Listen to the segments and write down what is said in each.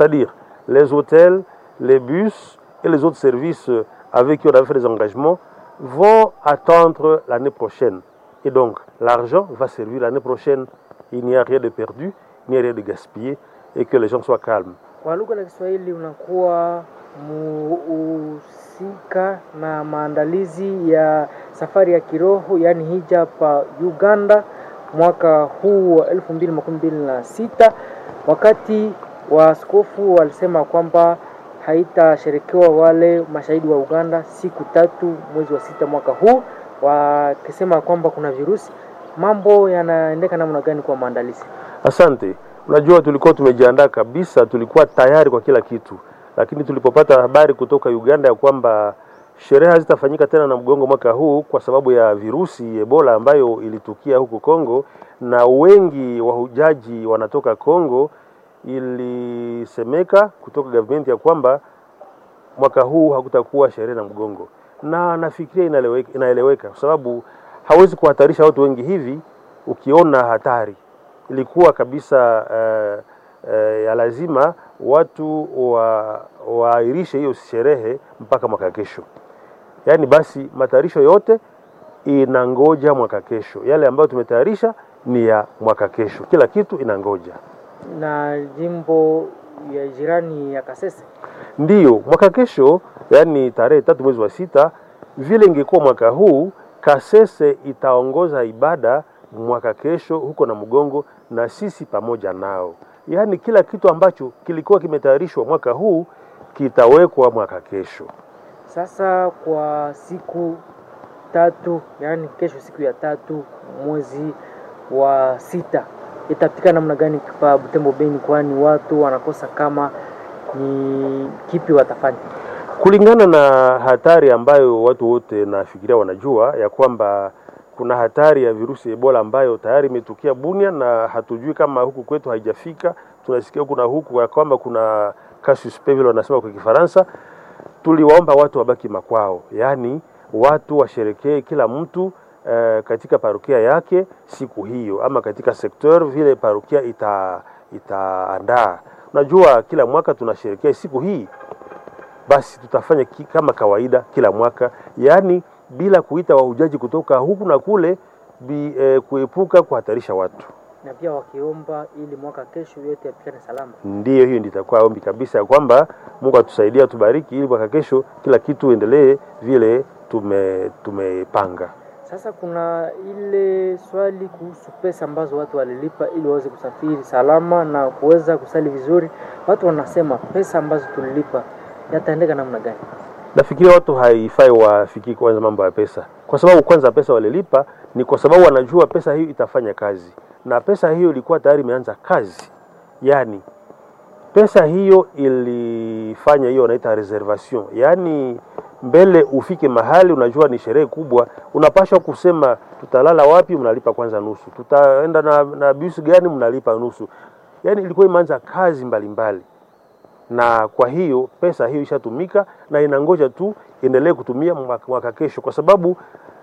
c'est-à-dire les hôtels, les bus et les autres services avec qui on avait fait des engagements vont attendre l'année prochaine. Et donc, l'argent va servir l'année prochaine. Il n'y a rien de perdu, il n'y a rien de gaspillé et que les gens soient calmes. Kwa lugha la Kiswahili unakuwa muhusika na maandalizi ya safari ya kiroho yaani hija pa Uganda mwaka huu wa elfu mbili makumi mbili na sita wakati waaskofu walisema kwamba haitasherekewa wale mashahidi wa Uganda siku tatu mwezi wa sita mwaka huu, wakisema kwamba kuna virusi. Mambo yanaendeka namna gani kwa maandalizi? Asante. Unajua, tulikuwa tumejiandaa kabisa, tulikuwa tayari kwa kila kitu, lakini tulipopata habari kutoka Uganda ya kwamba sherehe hazitafanyika tena na mgongo mwaka huu kwa sababu ya virusi Ebola ambayo ilitukia huku Kongo na wengi wahujaji wanatoka Kongo, ilisemeka kutoka government ya kwamba mwaka huu hakutakuwa sherehe na mgongo, na nafikiria inaeleweka, inaeleweka kwa sababu hawezi kuhatarisha watu wengi hivi. Ukiona hatari ilikuwa kabisa uh, uh, ya lazima watu wa waahirishe hiyo sherehe mpaka mwaka kesho. Yaani basi matayarisho yote inangoja mwaka kesho, yale ambayo tumetayarisha ni ya mwaka kesho, kila kitu inangoja. Na jimbo ya jirani ya Kasese Ndiyo mwaka kesho, yaani tarehe tatu mwezi wa sita, vile ingekuwa mwaka huu, Kasese itaongoza ibada mwaka kesho huko na Mgongo, na sisi pamoja nao. Yaani kila kitu ambacho kilikuwa kimetayarishwa mwaka huu kitawekwa mwaka kesho. Sasa kwa siku tatu, yaani kesho siku ya tatu mwezi wa sita itapitika namna gani pa Butembo Beni, kwani watu wanakosa kama ni kipi watafanya? kulingana na hatari ambayo watu wote nafikiria wanajua ya kwamba kuna hatari ya virusi Ebola ambayo tayari imetukia Bunia na hatujui kama huku kwetu haijafika. Tunasikia huku na huku ya kwamba kuna cas suspect vile wanasema kwa Kifaransa. Tuliwaomba watu wabaki makwao, yaani watu washerekee kila mtu eh, katika parokia yake siku hiyo, ama katika sekteur vile parokia ita itaandaa. Unajua kila mwaka tunasherekea siku hii basi tutafanya ki, kama kawaida kila mwaka, yaani bila kuita wahujaji kutoka huku na kule bi, eh, kuepuka kuhatarisha watu. Na pia wakiomba ili mwaka kesho yote yapikane salama. Ndiyo, hiyo ndio itakuwa ombi kabisa ya kwamba Mungu atusaidie, atubariki, ili mwaka kesho kila kitu endelee vile tume tumepanga. Sasa kuna ile swali kuhusu pesa ambazo watu walilipa ili waweze kusafiri salama na kuweza kusali vizuri. Watu wanasema pesa ambazo tulilipa yataendeka namna gani? Nafikiria watu haifai wafikiri kwanza mambo ya pesa, kwa sababu kwanza pesa walilipa ni kwa sababu wanajua pesa hiyo itafanya kazi, na pesa hiyo ilikuwa tayari imeanza kazi. Yaani pesa hiyo ilifanya hiyo wanaita reservation, yaani mbele ufike mahali unajua ni sherehe kubwa, unapashwa kusema tutalala wapi, mnalipa kwanza nusu, tutaenda na, na bus gani, mnalipa nusu. Yaani ilikuwa imeanza kazi mbalimbali mbali na kwa hiyo pesa hiyo ishatumika na inangoja tu iendelee kutumia mwaka, mwaka kesho, kwa sababu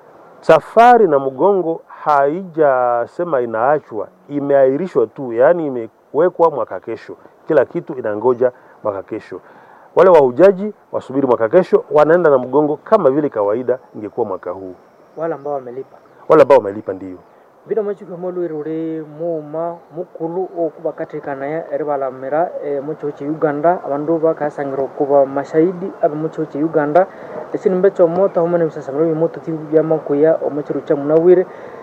safari na mgongo haijasema inaachwa, imeahirishwa tu, yaani imewekwa mwaka kesho. Kila kitu inangoja mwaka kesho. Wale wahujaji wasubiri mwaka kesho, wanaenda na mgongo kama vile kawaida ingekuwa mwaka huu. Wale ambao wamelipa Wale ambao wamelipa ndio bino machiko lwirure muuma mukulu okubakatikana eribalamira e, muchiho che uganda abandu bakasangira okuba mashahidi aba muchiho che uganda esi nimbecha omoto hamwe nebisasamiro bimoto tibi byamakuya omuchiru cha munawire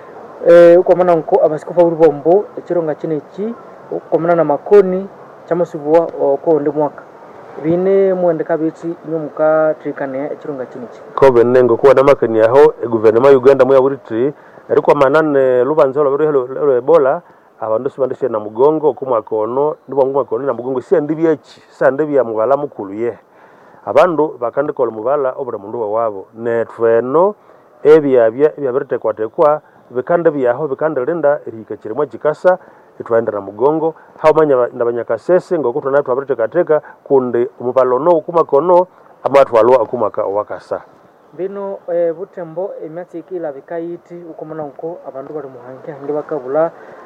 e, ukwamana nko abasikofu aburi bombo echironga chine echi ukwamana na makoni chamasubua okoonde mwaka bine mwendeka bichi inyo mukatirikania echironga chine echi kobe nengo kuwa namakani aho eguverinoma ya uganda muyabulitiri ariko manane lubanza lwabere lwa ebola abandu sibandishe na mugongo kumwaka ono nibo mwaka ono na mugongo sia ndibi echi sa ndibi ya mubala mukulu ye abandu bakandikola mubala obura mundu wawabo netweno ebyabya ebyabiritekwatekwa bikande byaho bikandirinda erihika chirimwa chikasa itwaenda na mugongo haumanya na banyakasese ngoko twana twabiritekateka kundi omubala ono kumwaka ono amatwalwa akumwaka owakasa bino e, butembo emyatsi ikila bikayiti ukomana nko abandu bali muhange hange bakabula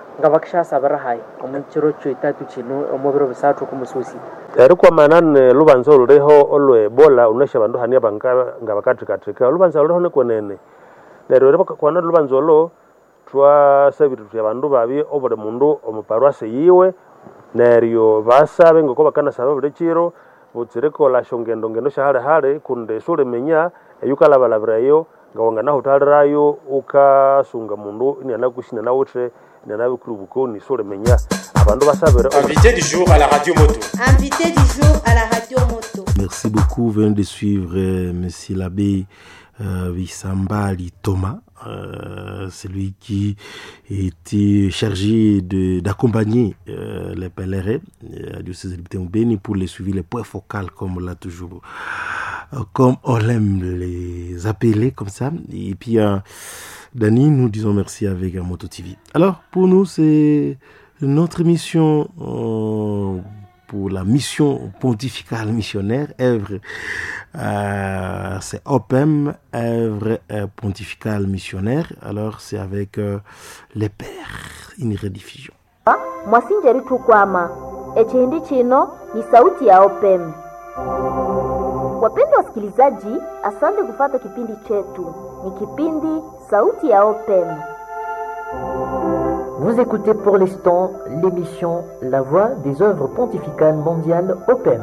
nga bakishasabira hayi omu kiro kyoitatu kinu omu biro bisathu kumususi eri kwamanane lubanza oluliho olwe ebola unesha bandu hania banga nga bakathikathika olubanza luliho nikwenene neryo eri kwana lubanza olo twasabire tuthi abandu babi obuli mundu omuparwasi yiwe neryo basabe ngoko bakanasaba buli kiro butsirikola shongendo ngendo shahali hali kundi sulimenya eyukalabalabirayo nga wanganahuthalirayo ukasunga mundu inianakushina nawuthe inianabikuru bukoni sulimenya abandu basabire Invité du jour à la radio moto. Invité du jour à la radio moto. Merci beaucoup. Venez de suivre euh, Monsieur l'abbé euh, Wissambali Thomas, euh, celui qui était chargé de- d'accompagner euh, les pèlerins euh, à diocèse de Béni pour les suivre les points focaux comme on l'a toujours, euh, comme on aime les appeler comme ça. Et puis, euh, Dani, nous disons merci avec euh, Moto TV. Alors, pour nous, c'est notre mission euh, pour la mission pontificale missionnaire, œuvre, euh, c'est OPEM, œuvre euh, pontificale missionnaire. Alors, c'est avec euh, les pères, une rediffusion. mwasinjeri tukwama echindi chino ni sauti ya opem wapendwa wasikilizaji asante kufata kipindi chetu ni kipindi sauti ya opem Vous écoutez pour l'instant l'émission La Voix des œuvres pontificales mondiales OPEM.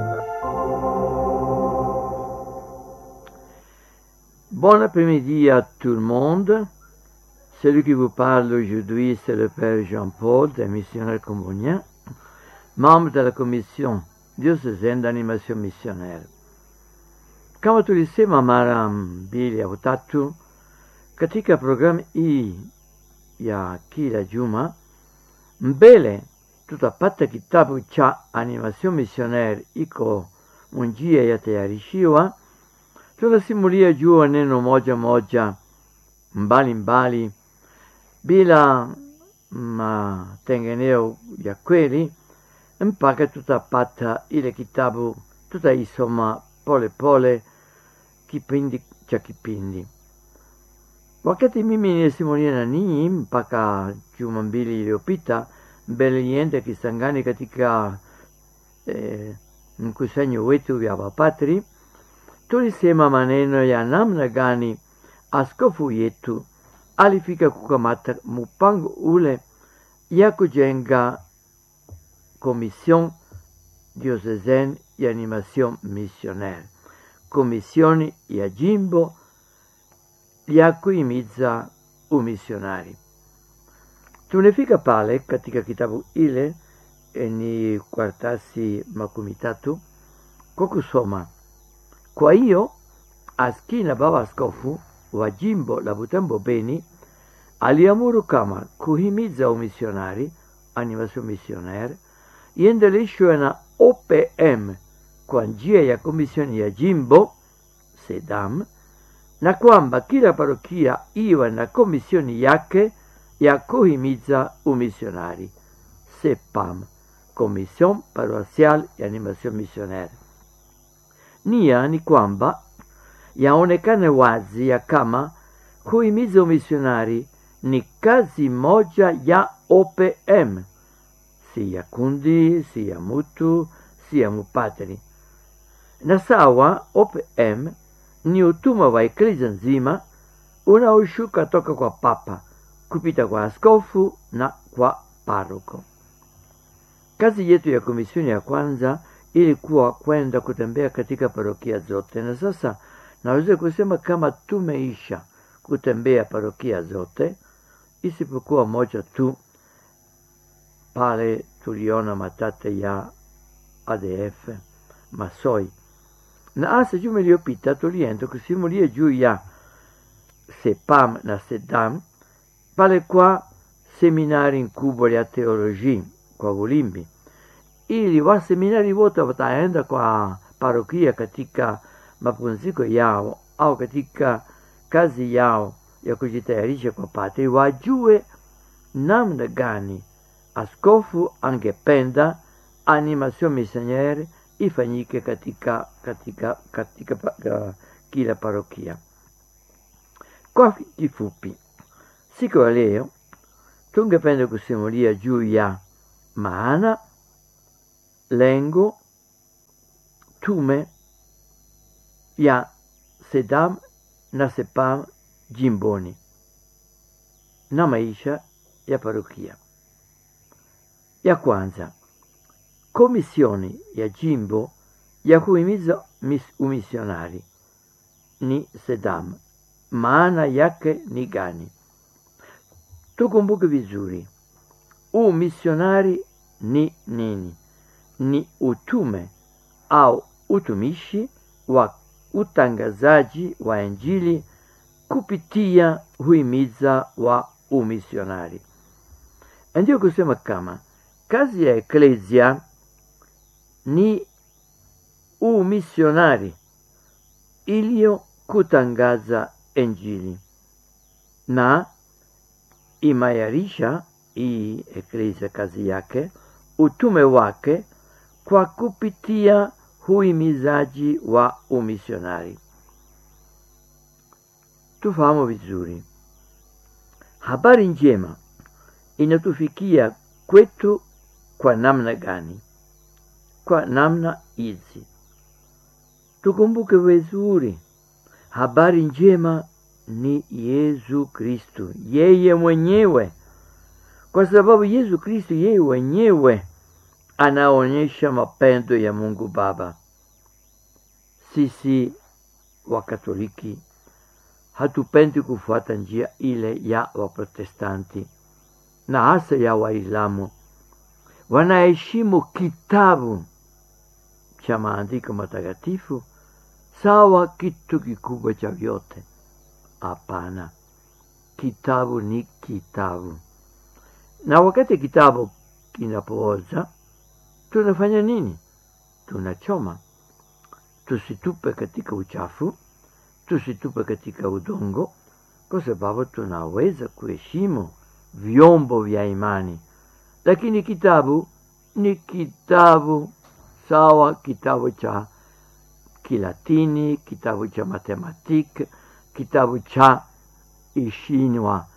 Bon après-midi à tout le monde. Celui qui vous parle aujourd'hui, c'est le Père Jean-Paul, des missionnaires comboniens, membre de la commission diocésaine d'animation missionnaire. Kama tulisema mara mbili au tatu katika programu hii ya kila juma, mbele tutapata kitabu cha animation missionnaire iko munjia yatayarishiwa tunasimulia juu ya neno moja moja mbali mbali bila matengeneo ya kweli mpaka tutapata ile kitabu tutaisoma pole pole kipindi cha kipindi wakati mimi nilisimulia na ninyi mpaka juma mbili iliyopita mbele niende kisangani katika eh, mkusanyo wetu ya wapatri tulisema maneno ya namna gani askofu yetu alifika kukamata mpango ule ya kujenga komision diocesaine ya animation missionaire komisioni ya jimbo ya kuhimiza umisionari tumefika pale katika kitabu ile eh, ni kwartasi makumi tatu kwa kusoma kwa hiyo askina baba askofu wa jimbo la Butembo Beni aliamuru kama kuhimiza umisionari animation missionaire iendeleshwe na OPM kwa njia ya komisioni ya jimbo SEDAM na kwamba kila parokia iwe na komisioni yake ya kuhimiza umisionari CEPAM, Commission Paroissiale ya Animation Missionaire. Nia ni kwamba yaonekane wazi ya kama kuhimiza umisionari ni kazi moja ya OPM, si ya kundi, si ya mutu, si ya mupatri. Na sawa, OPM ni utuma wa eklezia nzima unaoshuka toka kwa papa kupita kwa askofu na kwa paroko. Kazi yetu ya komisioni ya kwanza ilikuwa kwenda kutembea katika parokia zote, na sasa naweza kusema kama tumeisha kutembea parokia zote isipokuwa moja tu pale tuliona matate ya ADF Masoi, na hasa juma iliyopita tulienda kusimulia juu ya SEPAM na SEDAM pale kwa seminari kubwa ya teoloji kwa Ulimbi, ili waseminari wote wataenda kwa parokia katika mapumziko yao au katika kazi yao ya kujitayarisha kwa padri, wajue namna gani askofu angependa animation missionnaire ifanyike katika katika katika, katika kila parokia. Kwa kifupi, siku ya leo tungependa kusimulia juu ya maana lengo tume ya sedam na sepam jimboni na maisha ya parokia ya kwanza komisioni ya jimbo ya kuhimiza mis- umisionari ni sedam maana yake ni gani tukumbuke vizuri umisionari ni nini ni utume au utumishi wa utangazaji wa injili kupitia huimiza wa umisionari ndio kusema kama kazi ya eklesia ni umisionari iliyo kutangaza injili na imayarisha hii eklesia kazi yake utume wake kwa kupitia huimizaji wa umisionari tufahamu vizuri habari njema inatufikia kwetu kwa namna gani kwa namna hizi tukumbuke vizuri habari njema ni yesu kristu yeye mwenyewe kwa sababu yesu kristu yeye mwenyewe anaonyesha mapendo ya mungu baba sisi wakatoliki hatupendi kufuata njia ile ya waprotestanti na hasa ya waislamu wanaheshimu kitabu cha maandiko matakatifu sawa kitu kikubwa cha vyote hapana kitabu ni kitabu na wakati kitabu kinapooza tunafanya nini tunachoma tusitupe katika uchafu tusitupe katika udongo kwa sababu tunaweza kuheshimu vyombo vya imani lakini kitabu ni kitabu sawa kitabu cha kilatini kitabu cha matematiki kitabu cha ishinwa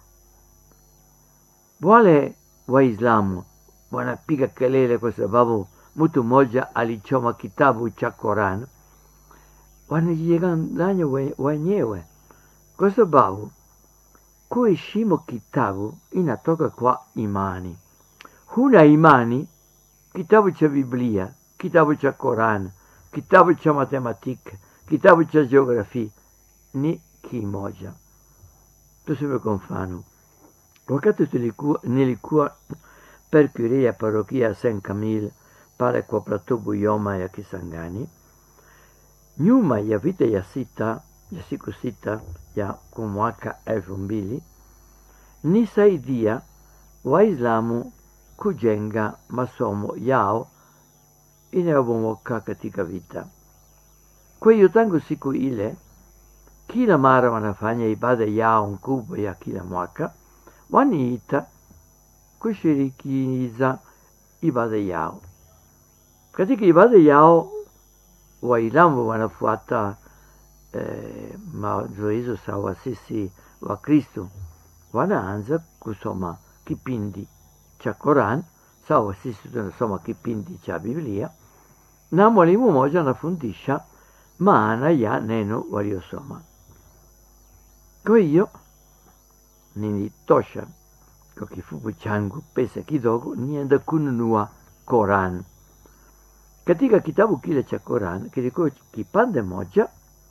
wale waislamu wanapiga kelele kwa sababu mtu mmoja alichoma kitabu cha koran wanajidanganya we- wenyewe kwa sababu kuheshimu kitabu inatoka kwa imani huna imani kitabu cha biblia kitabu cha koran kitabu cha matematiki kitabu cha geografia ni kimoja tuseme kwa mfano wakati tulikuwa, nilikuwa percure ya parokia ya Saint Camille pale kwa plateau Buyoma ya Kisangani, nyuma ya vita ya sita ya siku sita ya kwa mwaka elfu mbili nisaidia Waislamu kujenga masomo yao inayobomoka katika vita. Kwa hiyo tangu siku ile, kila mara wanafanya ibada yao kubwa ya kila mwaka, waniita kushirikiza ibada yao. Katika ibada yao Waislamu wanafuata eh, mazoezo sawa sisi wa Kristo, wanaanza kusoma kipindi cha Koran sawa sisi tunasoma kipindi cha Biblia, na mwalimu mmoja anafundisha maana ya neno waliosoma. Kwa hiyo nilitosha kwa kifupi changu pesa kidogo, nienda kununua Koran. Katika kitabu kile cha Koran kilikuwa kipande moja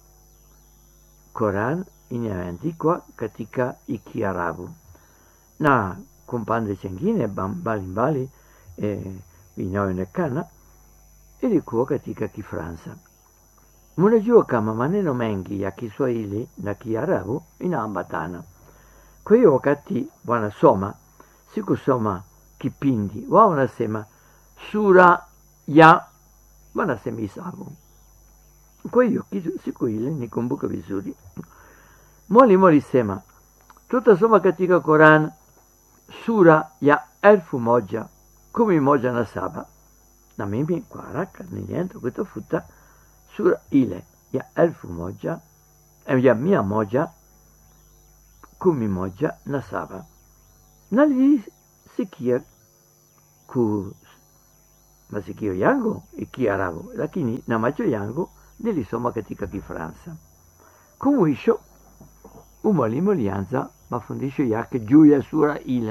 Koran inayoandikwa katika Ikiarabu na kumpande chengine mbalimbali eh, inayoonekana ilikuwa katika Kifransa. Mnajua kama maneno mengi ya Kiswahili na Kiarabu inaambatana. Kwa hiyo wakati wanasoma, sikusoma kipindi, wao wanasema sura ya, wanasema hisabu. Kwa hiyo kitu- siku ile nikumbuka vizuri, mwalimu alisema tutasoma katika Koran sura ya elfu moja kumi moja na saba na mimi kwa haraka nilienda kutafuta sura ile ya elfu moja eh, ya mia moja kumi moja na saba na nili- nilisikia ku masikio yangu Kiarabu, lakini na macho yangu nilisoma katika Kifaransa. Kumwisho umwalimu alianza mafundisho yake juu ya sura ile.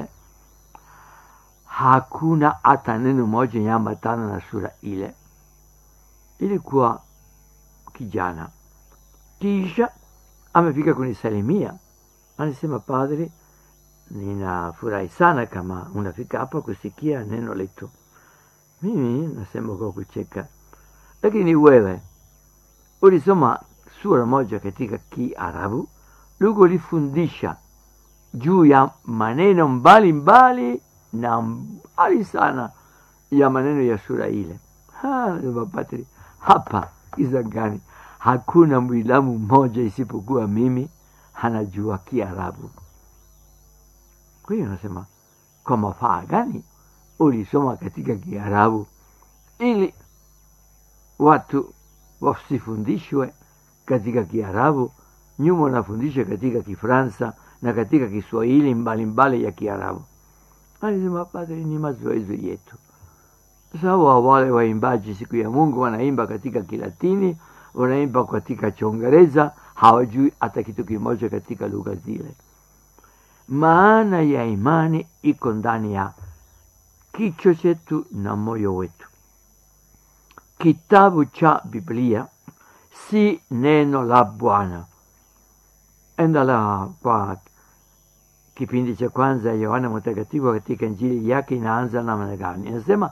Hakuna hata neno moja nyambatana na sura ile. Ilikuwa kijana, kisha amefika kunisalimia, anasema, padre, ninafurahi sana kama unafika hapa kusikia neno letu. Mimi nasema kwa kucheka, lakini wewe ulisoma sura moja katika Kiarabu, lugo ulifundisha juu ya maneno mbalimbali na mbali sana ya maneno ya sura ile. Mapatri, hapa Kisangani hakuna mwislamu mmoja isipokuwa mimi anajua Kiarabu. Kwa hiyo nasema kwa mafaa gani ulisoma katika Kiarabu ili watu wasifundishwe katika Kiarabu, nyuma unafundisha katika Kifaransa na katika Kiswahili mbalimbali ya Kiarabu. Alisema padri, ni mazoezi yetu. Sawa, wale waimbaji siku ya Mungu wanaimba katika Kilatini, wanaimba katika Chongereza, hawajui hata kitu kimoja katika lugha zile. Maana ya imani iko ndani ya kichwa chetu na moyo wetu. Kitabu cha Biblia si neno la Bwana. Endala kwa kipindi cha kwanza Yohana Mtakatifu katika Injili yake inaanza namna gani? Inasema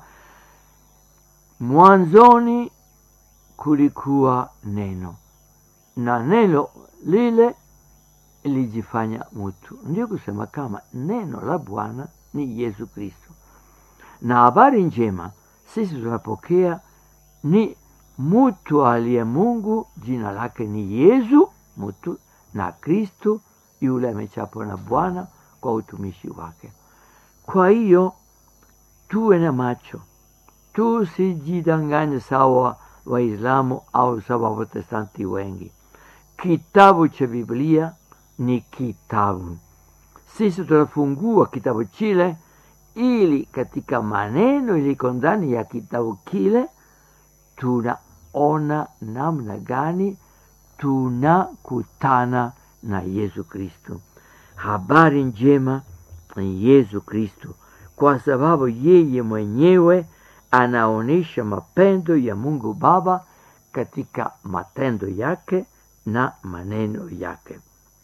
mwanzoni kulikuwa neno na neno lile lijifanya mtu. Ndio kusema kama neno la Bwana ni Yesu Kristo, na habari njema sisi tunapokea ni mtu aliye Mungu, jina lake ni Yesu mtu, na Kristo yule amechapwa na Bwana kwa utumishi wake. Kwa hiyo tuwe na macho, tusijidanganye sawa Waislamu au sawa Waprotestanti wengi. Kitabu cha Biblia ni kitabu. Sisi tunafungua kitabu chile ili katika maneno iliko ndani ya kitabu kile tunaona namna gani tunakutana na Yesu Kristo. Habari njema ni Yesu Kristo, kwa sababu yeye mwenyewe anaonyesha mapendo ya Mungu Baba katika matendo yake na maneno yake.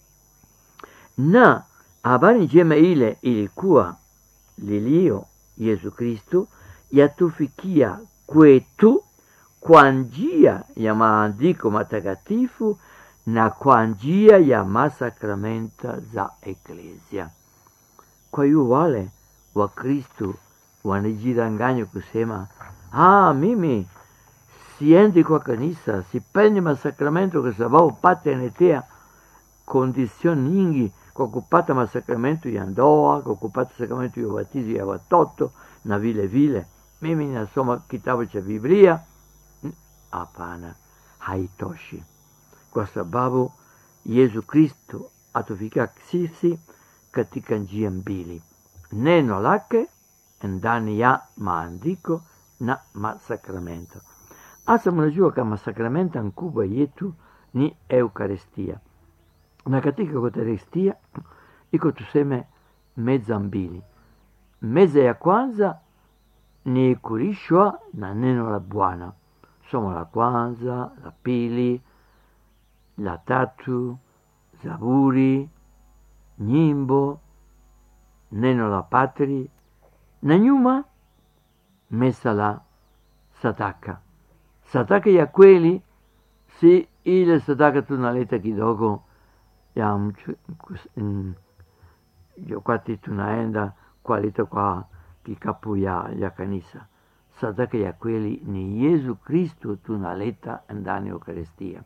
Na habari njema ile ilikuwa lilio Yesu Kristo yatufikia kwetu kwa njia ya maandiko matakatifu na kwa njia ya masakramenta za Eklesia. Kwa hiyo wale wa Kristo wanajidanganya kusema, ah, mimi siendi kwa kanisa, sipendi masakramento kwa sababu pata anatea kondisioni nyingi kwa kupata masakramento ya ndoa, kwa kupata sakramento ya ubatizo ya watoto na vile vile. Mimi nasoma kitabu cha Biblia. Hapana, haitoshi, kwa sababu Yesu Kristo atufikia sisi katika njia mbili, neno lake ndani ya maandiko na masakramento. Hasa mnajua kama sakramenta nkubwa yetu ni Eukaristia, na katika Eukaristia iko tuseme meza mbili. Meza ya kwanza ni kulishwa na neno la Bwana, somo la kwanza, la pili, la tatu, Zaburi, nyimbo, neno la Patri, na nyuma mesa la sadaka. Sadaka ya kweli si ile sadaka tunaleta kidogo ya mchu, mm, wakati tunaenda kualita kwa kikapu ya, ya kanisa. Sadaka ya kweli ni Yesu Kristo tunaleta ndani ya Eukaristia.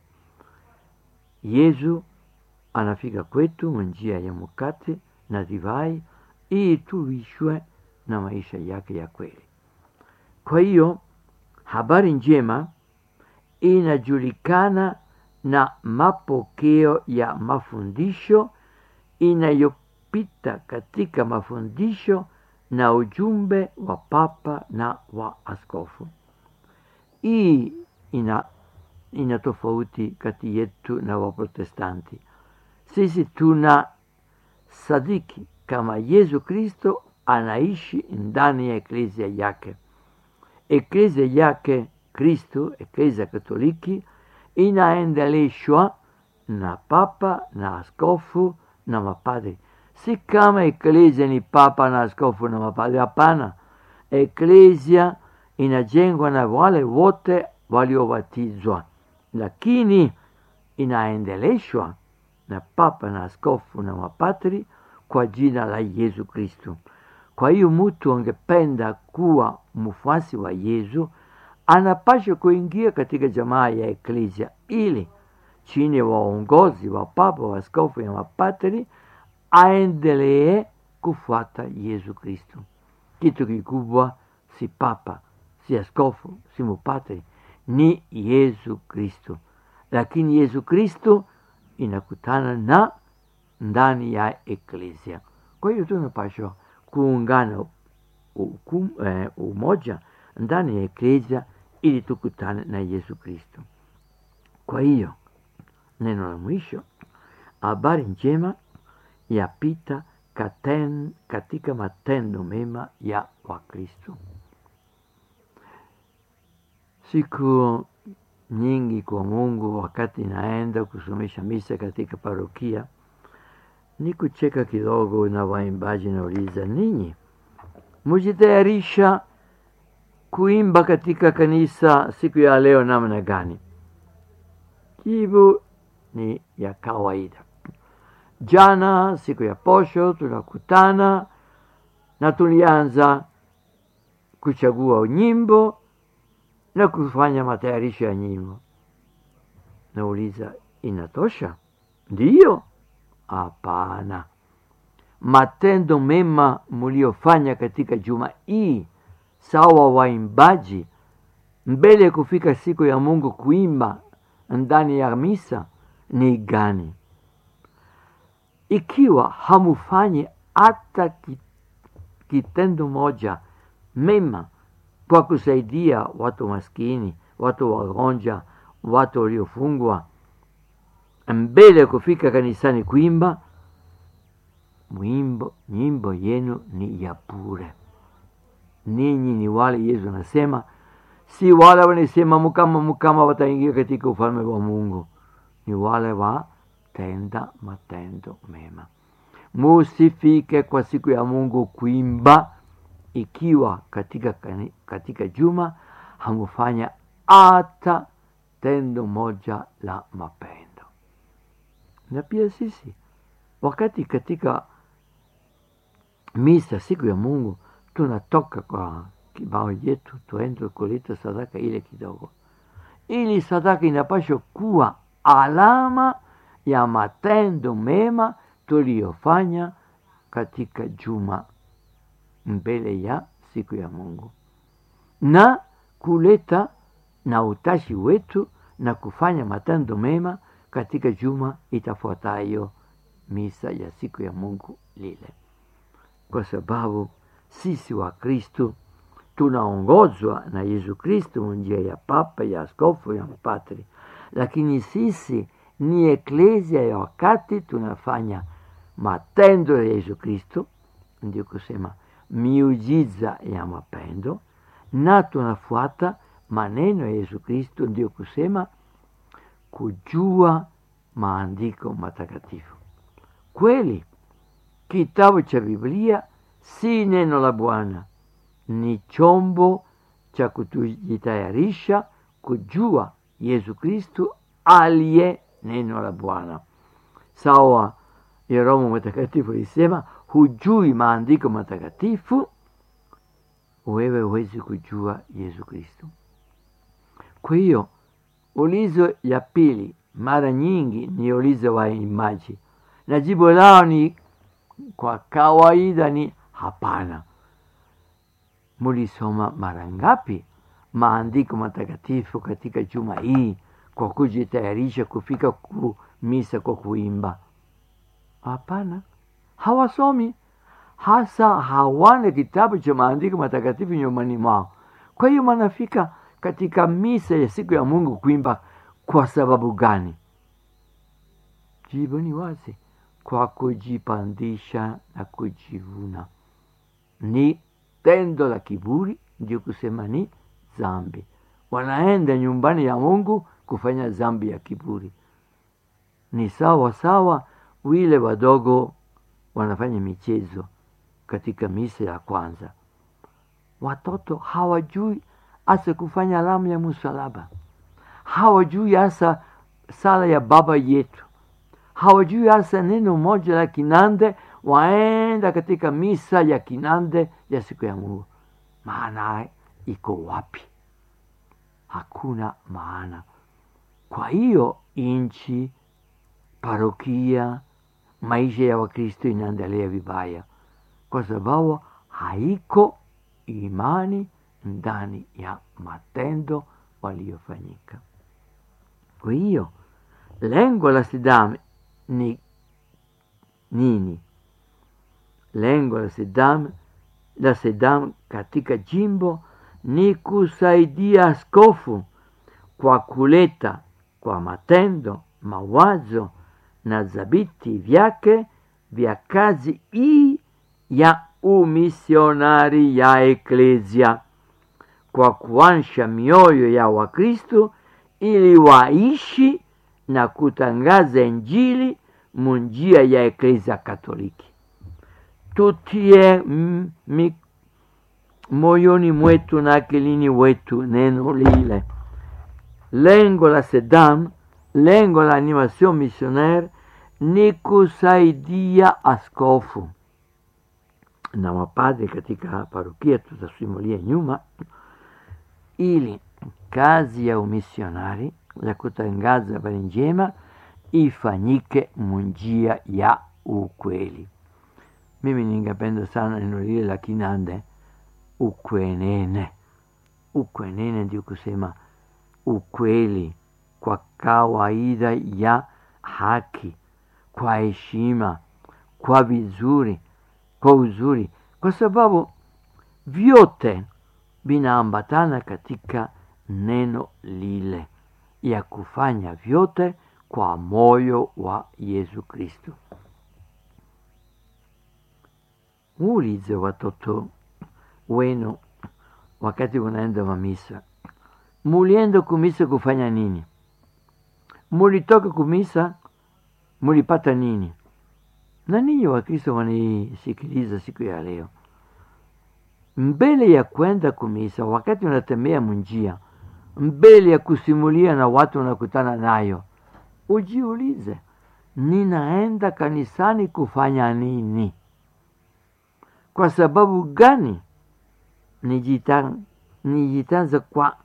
Yesu anafika kwetu njia ya mkate na divai ili tuishwe na maisha yake ya kweli. Kwa hiyo habari njema inajulikana na mapokeo ya mafundisho inayopita katika mafundisho na ujumbe wa papa na wa askofu. Hii ina, ina tofauti kati yetu na Waprotestanti. Sisi tuna sadiki kama Yesu Kristo anaishi ndani ya eklezia yake. Eklezia yake Kristo, eklezia Katoliki, inaendeleshwa na papa na askofu na mapadri. Si kama eklezia ni papa na askofu na mapadri, hapana. Eklezia inajengwa na wale wote waliobatizwa, lakini inaendeleshwa na papa na askofu na mapadri kwa jina la Yesu Kristo. Kwa hiyo mtu angependa kuwa mfuasi wa Yesu anapaswa kuingia katika jamaa ya eklezia ili chini ya waongozi wa papa, wa askofu na mapadri aendelee kufuata Yesu Kristo. Kitu kikubwa si papa, si askofu, si mupadri, ni Yesu Kristo. Lakini Yesu Kristo inakutana na ndani ya eklezia. Kwa hiyo tunapaswa kuungana ukum, eh, umoja ndani ya eklezia ili tukutane na Yesu Kristo. Kwa hiyo neno la mwisho, habari njema yapita katen, katika matendo mema ya Wakristo. Siku nyingi kwa Mungu, wakati naenda kusomesha misa katika parokia, ni kucheka kidogo na waimbaji, nauliza ninyi mujitayarisha kuimba katika kanisa siku ya leo namna gani? Jibu ni ya kawaida. Jana siku ya posho tunakutana na tulianza kuchagua nyimbo na kufanya matayarisho ya nyimbo. Nauliza, inatosha? Ndiyo? Hapana. Matendo mema mliofanya katika juma hii sawa waimbaji, mbele ya kufika siku ya Mungu kuimba ndani ya misa ni gani? Ikiwa hamufanyi hata kitendo moja mema kwa kusaidia watu maskini, watu wagonjwa, watu waliofungwa, mbele ya kufika kanisani kuimba, mwimbo nyimbo yenu ni ya bure. Ninyi ni wale Yesu anasema, si wale wanasema mukama mukama wataingia katika ufalme wa Mungu, ni wale watenda matendo mema. Musifike kwa siku ya Mungu kuimba ikiwa katika, katika juma hamufanya hata tendo moja la mapendo. Na pia sisi wakati katika misa siku ya Mungu tunatoka kwa kibao yetu tuende kuleta sadaka ile kidogo, ili sadaka inapaswa kuwa alama ya matendo mema tuliyofanya katika juma mbele ya siku ya Mungu na kuleta na utashi wetu na kufanya matendo mema katika juma itafuatayo misa ya siku ya Mungu lile, kwa sababu sisi wa Kristo tunaongozwa na Yesu Kristo njia ya papa, ya askofu, ya mpatri, lakini sisi ni eklezia ya wakati tunafanya matendo ya Yesu Kristo, ndio kusema miujiza ya mapendo, na tunafuata maneno ya Yesu Kristo, ndio kusema kujua maandiko matakatifu. Kweli kitabu cha Biblia si neno la Bwana, ni chombo cha kutujitayarisha kujua Yesu Kristo aliye neno la Bwana. Sawa ya Roho Mtakatifu alisema, hujui maandiko matakatifu, wewe huwezi kujua Yesu Kristo. Kwa hiyo ulizo ya pili mara nyingi ni ulizo wa imaji, na jibu lao ni kwa kawaida ni hapana. Mulisoma mara ngapi maandiko matakatifu katika juma hii kwa kujitayarisha kufika ku misa kwa kuimba? Hapana, hawasomi, hasa hawana kitabu cha maandiko matakatifu nyumbani mwao. Kwa hiyo wanafika katika misa ya siku ya Mungu kuimba kwa sababu gani? Jibu ni wazi, kwa kujipandisha na kujivuna. Ni tendo la kiburi, ndio kusema ni zambi. Wanaenda nyumbani ya Mungu kufanya zambi ya kiburi. Ni sawa sawa wile wadogo wanafanya michezo katika misa ya kwanza. Watoto hawajui hasa kufanya alama ya msalaba, hawajui hasa sala ya Baba yetu, hawajui hasa neno moja la Kinande, waenda katika misa ya Kinande ya siku ya Mungu. Maana iko wapi? Hakuna maana. Kwa hiyo nchi, parokia, maisha ya Wakristo inaendelea vibaya, kwa sababu haiko imani ndani ya matendo waliofanyika. Kwa hiyo lengo la SIDAM ni nini? Lengo la SIDAM, la SIDAM katika jimbo ni kusaidia askofu kwa kuleta kwa matendo mawazo na dhabiti vyake vya kazi hii ya umisionari ya eklesia kwa kuansha mioyo ya Wakristo ili waishi na kutangaza Injili munjia ya eklesia Katoliki. Tutie mm, mi, moyoni mwetu na akilini wetu neno lile. Lengo la SEDAM, lengo la animation missionaire ni kusaidia askofu na mapadre katika parokia, tutasimulia nyuma, ili kazi ya umisionari ya kutangaza habari njema ifanyike munjia ya ukweli. Mimi ningependa sana neno lile la Kinande, ukwenene. Ukwenene ndio kusema ukweli kwa kawaida ya haki, kwa heshima, kwa vizuri, kwa uzuri, kwa sababu vyote vinaambatana katika neno lile ya kufanya vyote kwa moyo wa Yesu Kristo. Muulize watoto wenu wakati unaenda mamisa, mulienda kumisa kufanya nini? Mulitoka kumisa mulipata nini? Na ninyi Wakristo wanisikiliza siku ya leo, mbele ya kwenda kumisa, wakati unatembea munjia, mbele ya kusimulia na watu unakutana nayo, ujiulize, ninaenda kanisani kufanya nini? Kwa sababu gani? Nijitan, nijitanza kwa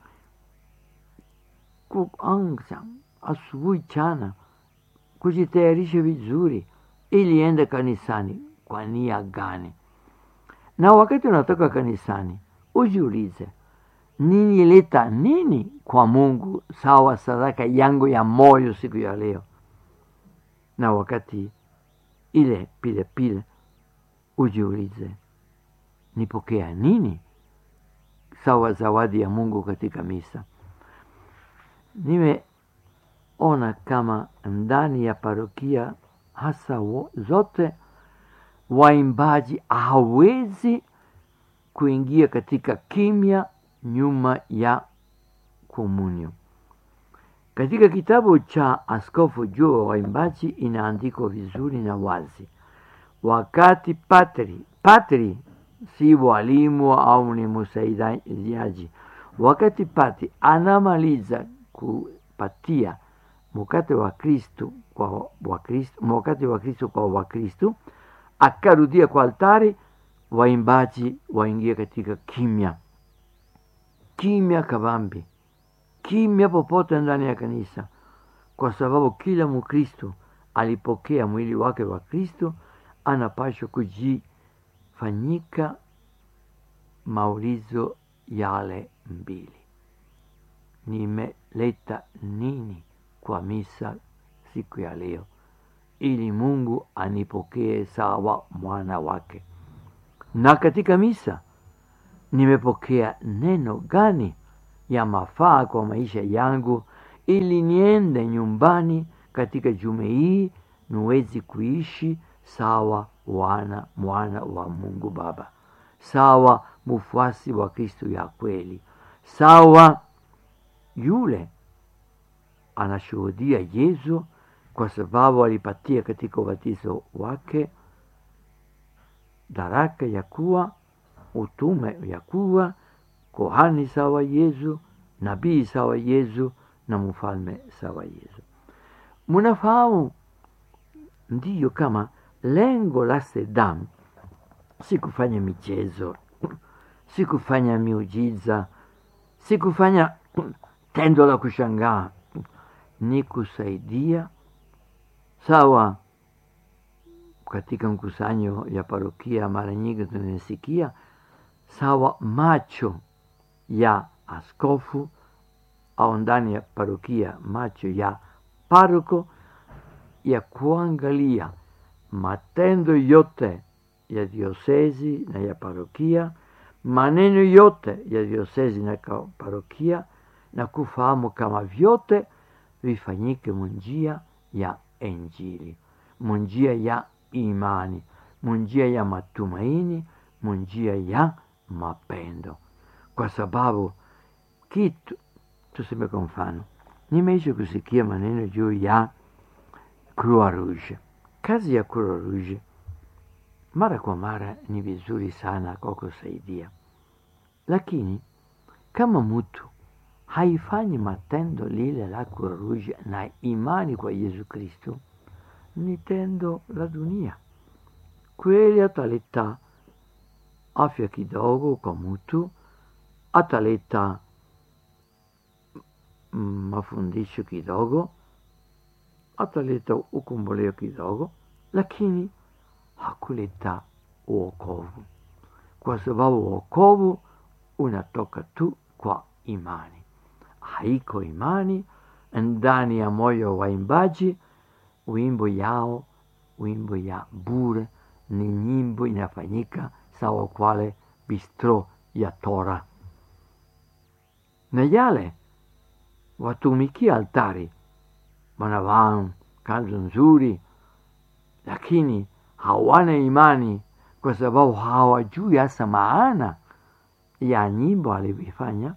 kuanza asubuhi chana, kujitayarisha vizuri ili ende kanisani. Kwa nia gani? Na wakati unatoka kanisani, ujiulize ninileta nini kwa Mungu sawa sadaka yangu ya moyo siku ya leo. Na wakati ile pile pile ujiulize nipokea nini sawa zawadi ya Mungu katika misa. Nimeona kama ndani ya parokia hasa wo, zote waimbaji hawezi kuingia katika kimya nyuma ya komunyo. Katika kitabu cha Askofu juu wa waimbaji inaandikwa vizuri na wazi, wakati patri patri si walimu au ni msaidiaji, wakati patri anamaliza kupatia mkate wa Kristo kwa Wakristo, mkate wa Kristo kwa Wakristo, akarudia kwa altari, waimbaji waingia katika kimya kimya kabambi, kimya popote ndani ya kanisa, kwa sababu kila Mkristo alipokea mwili wake wa Kristo, anapashwa kujifanyika maulizo yale mbili: nimeleta nini kwa misa siku ya leo, ili Mungu anipokee sawa mwana wake. na katika misa nimepokea neno gani ya mafaa kwa maisha yangu ili niende nyumbani katika jume hii niwezi kuishi sawa wana mwana wa mungu baba sawa mfuasi wa kristo ya kweli sawa yule anashuhudia yesu kwa sababu alipatia katika ubatizo wake daraka ya kuwa utume ya kuwa kohani sawa yesu nabii sawa yesu na mfalme sawa yesu munafahamu ndiyo kama lengo la sedam si kufanya michezo si kufanya miujiza si kufanya tendo la kushangaa ni kusaidia sawa katika mkusanyo ya parokia mara nyingi tunasikia sawa macho ya askofu au ndani ya parokia macho ya paroko ya kuangalia matendo yote ya diosezi na ya parokia maneno yote ya diosezi na ka- parokia na kufahamu kama vyote vifanyike munjia ya injili munjia ya imani munjia ya matumaini munjia ya mapendo kwa sababu kitu tuseme kwa mfano nimeisha kusikia maneno juu ya Croix Rouge. Kazi ya Croix Rouge mara kwa mara ni vizuri sana kwa kusaidia, lakini kama mtu haifanyi matendo lile la Croix Rouge na imani kwa Yesu Kristo, ni tendo la dunia. Kweli ataleta afya kidogo kwa mtu, ataleta mm, mafundisho kidogo, ataleta ukomboleo kidogo, lakini hakuleta uokovu, kwa sababu uokovu unatoka tu kwa imani. Haiko imani ndani ya moyo wa waimbaji, wimbo yao, wimbo ya bure ni nyimbo inafanyika sawa kwale bistro ya Tora, na yale watumikia altari wanavaa kanzu nzuri, lakini hawana imani kwa sababu hawajui hasa maana ya nyimbo alivyofanya.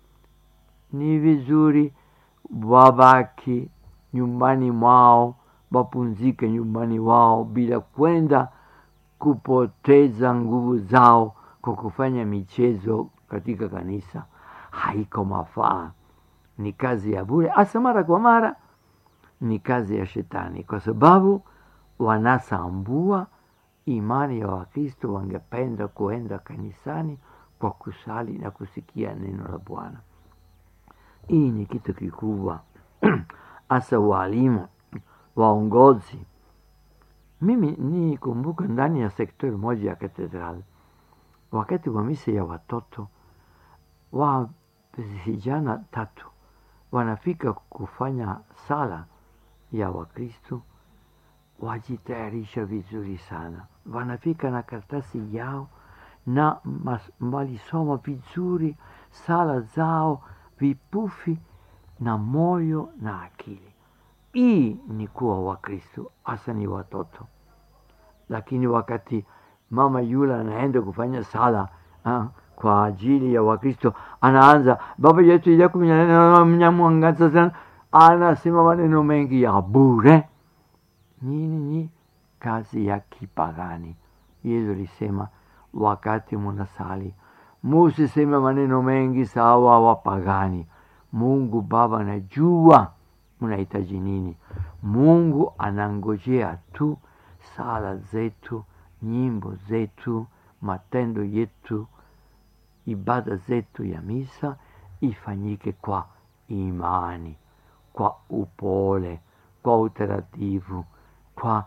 Ni vizuri wabaki nyumbani mwao, wapumzike nyumbani wao bila kwenda kupoteza nguvu zao kwa kufanya michezo katika kanisa. Haiko mafaa, ni kazi ya bure, hasa mara kwa mara ni kazi ya shetani, kwa sababu wanasambua imani ya Wakristo. Wangependa kuenda kanisani kwa kusali na kusikia neno la Bwana. Hii ni kitu kikubwa, hasa walimu, waongozi. Mimi nikumbuka ndani ya sektori moja ya katedrali, wakati wa misa ya watoto wa vijana tatu wanafika kufanya sala ya Wakristo, wajitayarisha vizuri sana, wanafika na karatasi yao na mas- walisoma vizuri sala zao vipufi na moyo na akili. Hii ni kuwa Wakristo, hasa ni watoto. Lakini wakati mama yule anaenda kufanya sala ah, kwa ajili ya Wakristo, anaanza baba yetu yakumnyamwangaza sana, anasema maneno mengi ya bure. Nini ni kazi ya kipagani. Yesu alisema wakati munasali musiseme maneno mengi sawa wapagani. Mungu Baba anajua mnahitaji nini. Mungu anangojea tu sala zetu, nyimbo zetu, matendo yetu, ibada zetu ya misa ifanyike kwa imani, kwa upole, kwa utaratibu, kwa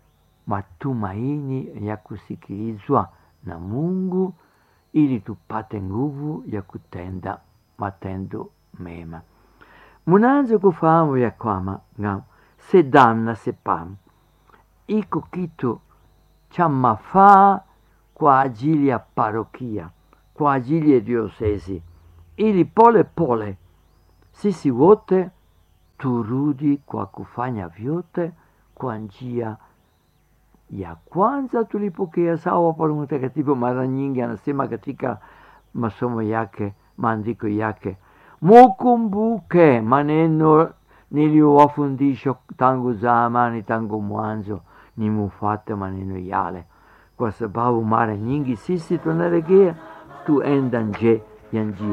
matumaini ya kusikilizwa na Mungu ili tupate nguvu ya kutenda matendo mema. Munaanza kufahamu ya kwamba nga sedam na sepam iko kitu cha mafaa kwa ajili ya parokia, kwa ajili ya diosesi, ili pole pole sisi wote turudi kwa kufanya vyote kwa njia ya kwanza tulipokea. Sawa, Paulo Mtakatifu mara nyingi anasema katika masomo yake, maandiko yake, mukumbuke maneno niliyowafundisha tangu zamani, tangu mwanzo, ni mufate maneno yale, kwa sababu mara nyingi sisi tunaregea tuenda nje ya njia